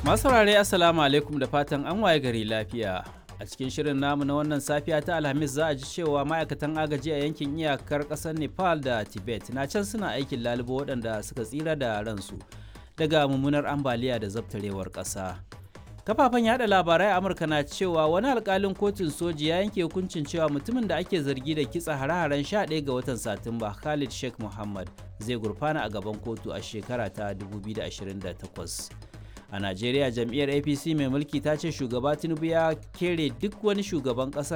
Masu saurare Assalamu alaikum da fatan an waye gari lafiya. A cikin shirin namu na wannan safiya ta Alhamis za a ji cewa ma'aikatan agaji a yankin iyakar ƙasar Nepal da Tibet na can suna aikin lalubo waɗanda suka tsira da ransu daga mummunar ambaliya da zabtarewar ƙasa. Kafafen yada labarai a Amurka na cewa wani alkalin kotun soji ya yanke hukuncin cewa mutumin da ake zargi da kitsa hare-haren 11 ga watan Satumba Khalid Sheikh Muhammad zai gurfana a gaban kotu a shekara ta 2028. A Najeriya jam'iyyar APC mai mulki ta ce shugaba Tinubu ya kere duk wani shugaban ƙasa